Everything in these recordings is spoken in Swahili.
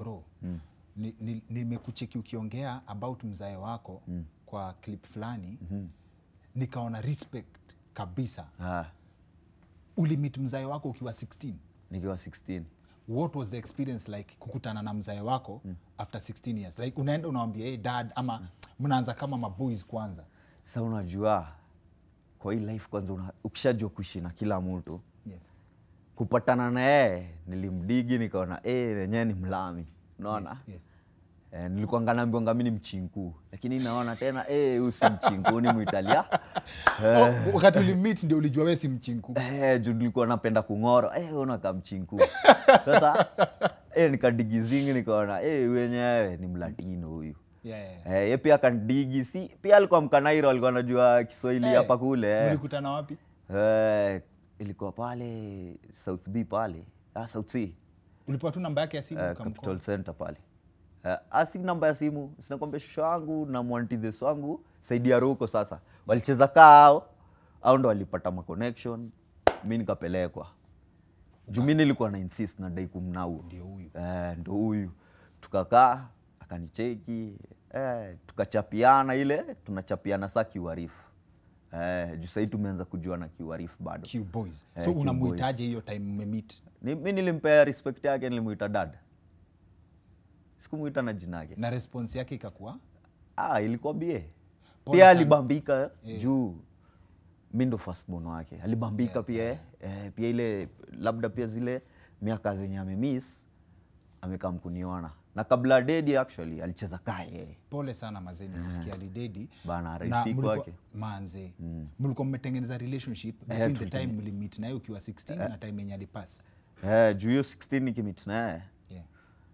bro ni- ni- nimekucheki ukiongea about mzae wako kwa clip fulani nikaona respect kabisa Ah, ulimit mzae wako ukiwa 16 nikiwa 16 what was the experience like kukutana na mzae wako after 16 years like unaenda unawambia hey, dad ama mnaanza kama maboys kwanza sa unajua kwa hii life kwanza una, ukishajua kuishi na kila mtu yes. kupatana na yeye nilimdigi nikaona eh, wenyewe ni mlami unaona Yes, yes. Eh, nilikuwa nganaambiwanga mi ni mchinku lakini naona tena eh, huyu si mchinku ni muitalia Oh, wakati ulimit ndio ulijua we si mchinku eh, juu nilikuwa napenda kung'oro eh, unaka mchinku sasa eh, nikadigizingi nikaona eh, wenyewe ni mlatino huyu yeah, yeah, yeah. eh, ye pia kandigi si pia alikuwa mkanairo alikuwa anajua kiswahili Eh, hapa kule eh. mlikutana wapi Eh, ilikuwa pale south b pale ah, south c ulipewa tu namba yake ya simu eh, ukamcall? capital center pale eh, asi namba ya simu sinakwambia shusho wangu na mwantidhes wangu saidi ya ruko sasa walicheza kao au ndo walipata maconnection mi nikapelekwa juu mi nilikuwa na insist na dai kumnau Ndio huyu. eh, ndo huyu tukakaa akanicheki eh, tukachapiana ile tunachapiana saa kiuharifu eh, juu sahii tumeanza kujuana kiuharifu bado Q boys Eh, so Q unamuhitaji hiyo time mmemit Ni- mi nilimpea respect yake nilimuita dad sikumuita na jina yake na response yake ikakuwa ah, ilikuwa bie Pole pia sana. alibambika juu mi ndo firstborn wake alibambika pia eh, pia ile labda pia zile miaka zenye amemiss amekam kuniona na kabla dedi actually alicheza kaa yeye pole sana mazee nimesikia lidedi Bana, na RIP mlikuwa- kwake. manze mlikuwa mmetengeneza relationship between the tulitenge- time mlimit naye ukiwa 16 na time yenye alipass eh, juu hiyo 16 nikimit naye yeah.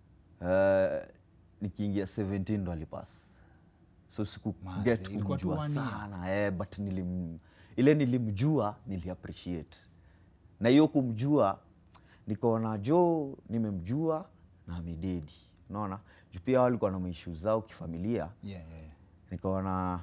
Eh, nikiingia 17 ndo alipas so siku Manze, get ilikuwa tu kumjua one year. sana eh, but nilim, ile nilimjua nili appreciate na hiyo kumjua nikaona jo nimemjua na amededi unaona juu pia walikuwa na maishu zao kifamilia Yeah, yeah, yeah. nikaona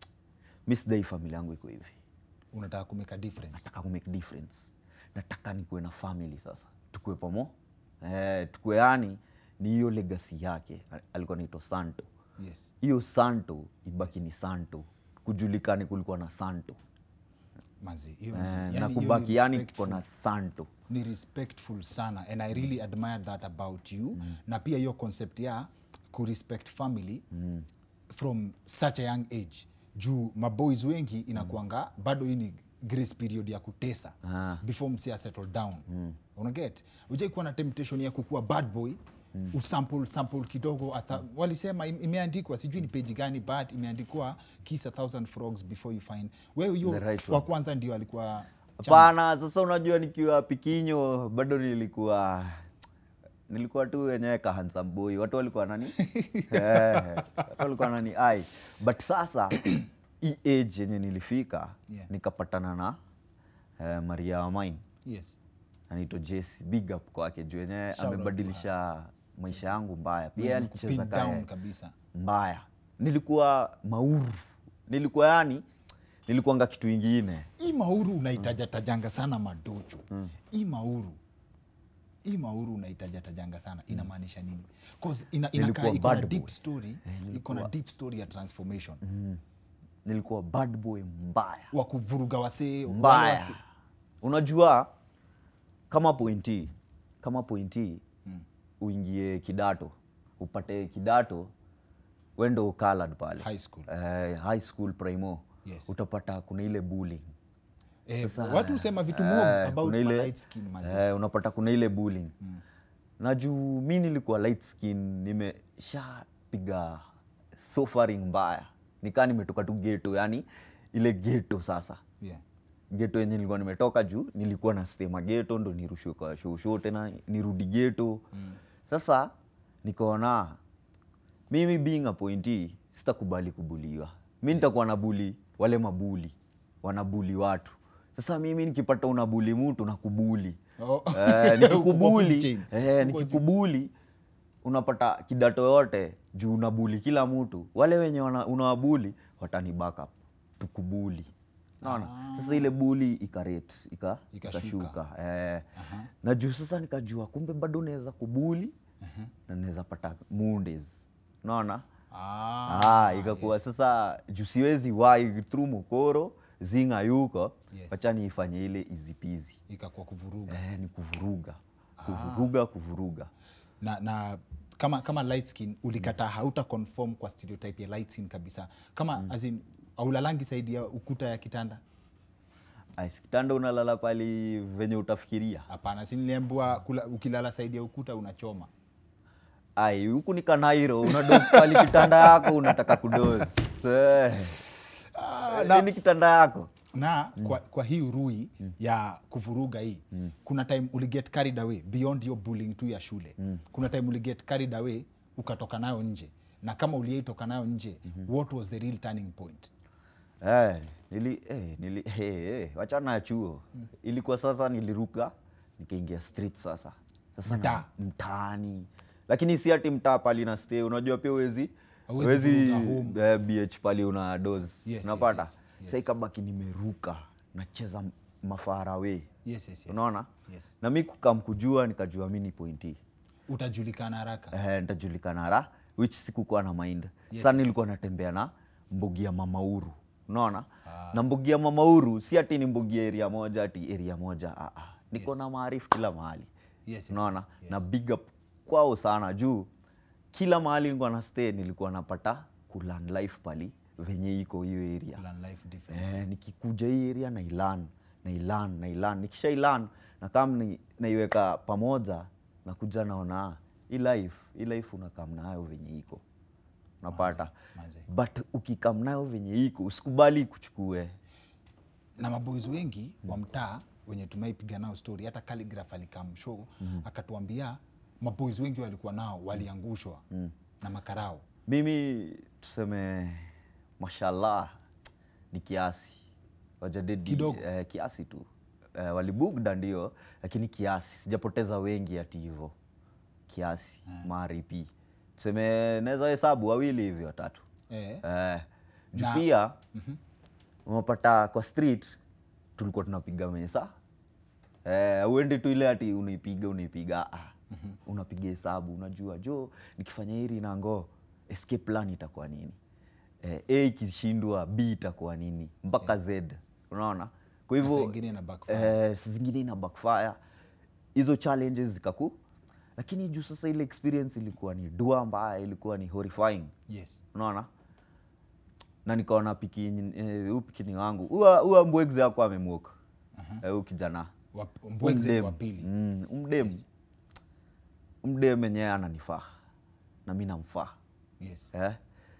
mi sidai familia yangu iko hivi unataka kumeka difference nataka kumake difference nataka nikuwe na family sasa tukue pamo eh, tukue yani ni hiyo legacy yake Al- alikuwa naitwa santo yes hiyo santo ibaki ni santo kujulikani kulikuwa na santo manze hiyo ni- eh, yani na hiyo ni kubaki yani tuko respectful. na santo ni respectful sana and i really admire that about you na pia hiyo concept ya kurespect family from such a young age juu maboys wengi inakuanga bado hii ni grace period ya kutesa Ah. before msi settle down unaget ujai kuwa na temptation ya kukuwa bad boy usample sample kidogo atha, walisema im- imeandikwa sijui ni peji gani but imeandikwa kiss a thousand frogs before you find wewe hiyo The right wa one. kwanza ndio alikuwa hapana sasa unajua nikiwa pikinyo bado nilikuwa nilikuwa tu wenyewe kahansamboi watu walikuwa nani eh, watu walikuwa nani ai but sasa hii age yenye nilifika Yeah. nikapatana na eh, maria wamain yes anaitwa jesi big up kwake juu yenyewe Shout out amebadilisha maisha yangu mbaya pia Mwenye alicheza kupin down kaya kabisa mbaya nilikuwa mauru nilikuwa yani nilikuanga kitu ingine hii mauru unaitajatajanga sana madocho hii mauru hii mauru unaitajatajanga sana inamaanisha nini 'Cause ina, inakaa Nilikuwa iko na bad deep boy. story iko na deep story ya transformation nilikuwa bad boy mbaya wa kuvuruga wasee wale mbaya wasee- unajua kama pointi kama pointi uingie kidato upate kidato wendo ukalad pale High school. eh, high school primo Yes. utapata kuna ile bullying eh, Sasa, watu husema vitu mob eh, about kuna my ile- light skin mazee eh, unapata kuna ile bullying na juu mi nilikuwa light skin nimeshapiga suffering mbaya nikaa nimetoka tu geto yani ile geto sasa yeah. geto yenye nilikuwa nimetoka juu nilikuwa na stema geto ndo nirushwe kwa shosho tena nirudi geto mm. sasa nikaona mimi being a pointi sitakubali kubuliwa mi nitakuwa na buli wale mabuli wanabuli watu sasa mimi nikipata unabuli mtu nakubuli Oh. eh, Uko nikikubuli food chain. eh, Uko nikikubuli unapata kidato yote juu unabuli kila mtu wale wenye wana- unawabuli watani backup tukubuli naona sasa ile buli ikarate ika, Ikashuka. ikashuka eh, na juu sasa nikajua kumbe bado unaweza kubuli na naweza pata Mondays unaona Ah, ah, ikakuwa sasa juu siwezi wai through mokoro zinga yuko Yes. wacha niifanye ile izipizi ikakuwa kuvuruga eh, ni kuvuruga kuvuruga kuvuruga na, na kama kama light skin ulikataa hauta conform kwa stereotype ya light skin kabisa kama as in aulalangi saidi ya ukuta ya kitanda Ais, kitanda unalala pali venye utafikiria hapana si niliambiwa kula- ukilala saidi ya ukuta unachoma ai huku ni kanairo unadozi pali kitanda yako unataka kudozi Eh. na- ni kitanda yako na kwa, kwa hii urui ya kuvuruga hii kuna time uliget carried away beyond your bullying tu ya shule kuna time uliget carried away ukatoka nayo nje na kama uliyeitoka nayo nje what was the real turning point Eh, nili, eh, nili, eh, eh, wachana ya chuo ilikuwa sasa niliruka nikaingia street sasa sasa na- Mtaa. mtaani lakini si ati mtaa pali na stay unajua pia uwezi Hauwezi uwezi vuruga eh, bh pali una dos yes, unapata yes, yes. sa ikabaki nimeruka nacheza mafarawe yes, yes, yes. unaona Yes. na mi kukamkujua nikajua mi ni pointi utajulikana haraka eh, nitajulikana ra which sikukuwa na mind Yes, sa nilikuwa natembea na mbugi ya mamauru unaona na mbugi ya mamauru si ati ni mbugi ya area moja ati area moja ah, ah. niko na maarifu kila mahali Yes, yes, unaona yes. na big up kwao sana juu kila mahali nilikuwa na stay nilikuwa napata kulan life pali venye iko hiyo area Learn life different. eh, nikikuja hii area na ilan na ilan na ilan nikisha ilan na kama ni, naiweka pamoja nakuja naona ah, hii life hii life unakam nayo venye iko unapata manze. but ukikam nayo venye iko usikubali kuchukue na maboys wengi wa mtaa wenye tumaipiga nao story hata Calligraph alikam show akatuambia maboys wengi walikuwa nao waliangushwa na makarao mimi tuseme mashallah ni kiasi wajadedi Kidogo. eh, kiasi tu eh, walibugda ndio lakini kiasi sijapoteza wengi ati hivo kiasi maripi tuseme naweza hesabu wawili hivi watatu eh, eh, juu Na- pia unapata kwa street tulikuwa tunapiga mesa eh, uende tu ile ati unaipiga unaipiga ah, unapiga hesabu unajua jo nikifanya hili nango escape plan itakuwa nini eh, a ikishindwa b itakuwa nini mpaka z unaona kwa Na saa hivyo ingine ina backfire. eh, saa zingine ina backfire hizo challenges zikaku lakini juu sasa ile experience ilikuwa ni dua mbaya ilikuwa ni horrifying yes unaona na nikaona piki eh, huyu pikini wangu huwa huwa mbwegze yako amemwoka eh, huyu kijana Wa- mbwegze Umdem. wa pili Mm, umdem umdem enyewe ananifaa na mi namfaa yes eh?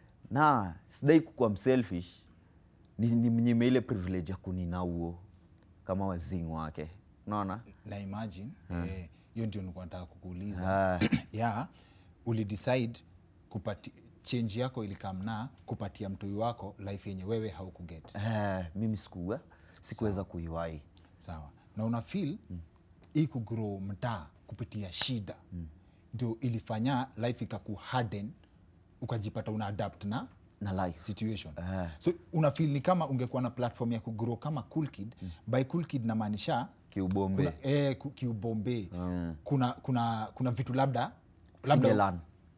na sidai kukuwa mselfish ni, ni mnyime ile privilege ya kunina huo kama wazing wake unaona na imagine eh, hiyo ndio nilikuwa nataka kukuuliza Ah. ya ulidecide kupati change yako ilikamna kupatia mtoi wako life yenye wewe haukuget eh, mimi sikuwa sikuweza kuiwai sawa na una feel hii kugrow mtaa kupitia shida ndio ilifanya life ikaku harden ukajipata una adapt na na life situation Eh. so una feel ni kama ungekuwa na platform ya kugrow kama cool kid by cool kid namaanisha kiubombe kuna, eh, ku- kiubombe kuna, kuna, kuna vitu labda labda Singelan.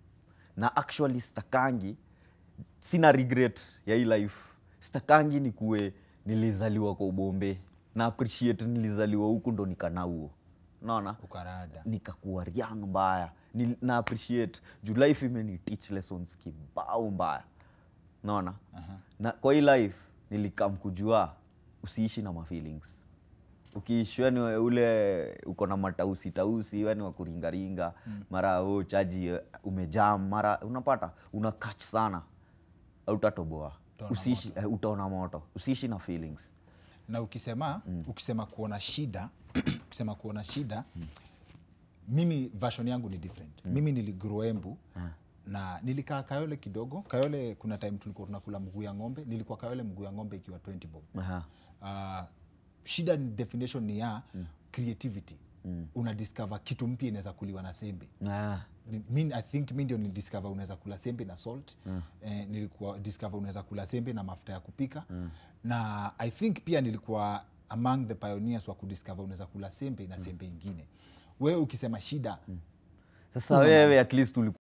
na actually stakangi sina regret ya hii life stakangi ni kuwe nilizaliwa kwa ubombe na appreciate nilizaliwa huku ndo nikanauo naona ukarada nikakuwa riang mbaya Ni- na appreciate juu life imeni teach lessons kibao mbaya naona na kwa hii life nilikam kujua usiishi na mafeelings ukiishi weni ule uko na matausi tausi weni wakuringaringa mara oh, chaji eh, umejam mara unapata una catch sana autatoboa Utaona usiishi eh, utaona moto usiishi na feelings na ukisema ukisema kuona shida ukisema kuona shida mimi version yangu ni different mimi niligrow embu na nilikaa kayole kidogo kayole kuna time tulikuwa tunakula mguu ya ng'ombe nilikuwa kayole mguu ya ng'ombe ikiwa 20 bob Aha. uh, shida ni definition ni ya creativity una discover kitu mpya inaweza kuliwa na sembe Ah. Ni- mi, I think mi ndio nidiscover unaweza kula sembe na salt eh, nilikuwa discover unaweza kula sembe na mafuta ya kupika na I think pia nilikuwa among the pioneers wa kudiscover unaweza kula sembe na sembe ingine wewe ukisema shida sasa wewe at least ulikuwa